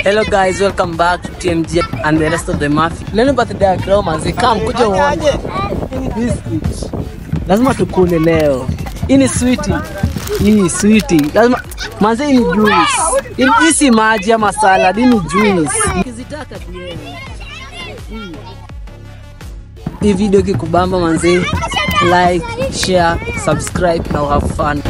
Hello guys, welcome back to TMG and the rest of the Mafia. Leo ni birthday ya Crow manzi, come kuja uone. Biscuit. Lazima tukule leo. Hii ni sweetie. Hii sweetie. Lazima manzi hii ni juice. Hii hii si maji ama salad, hii ni juice. Ukizitaka DM. Hii. Hii video ikikubamba manzi, like, share, subscribe na have fun.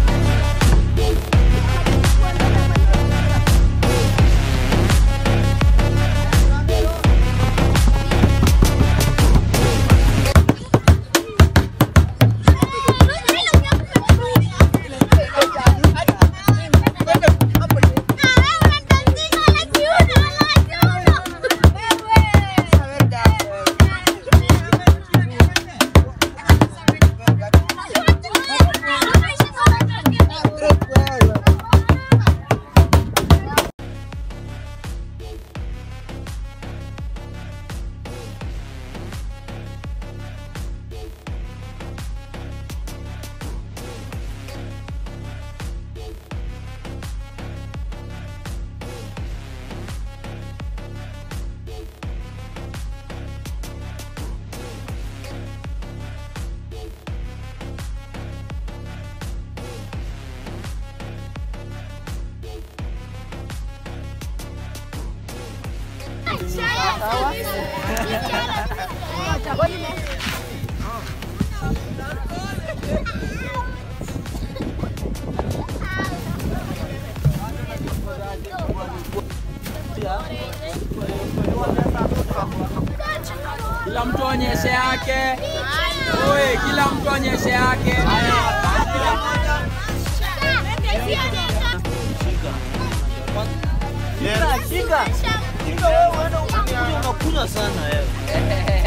Kila mtu onyeshe yake. Oi, kila mtu onyeshe yake. Shika. Shika wewe unakunywa sana wewe.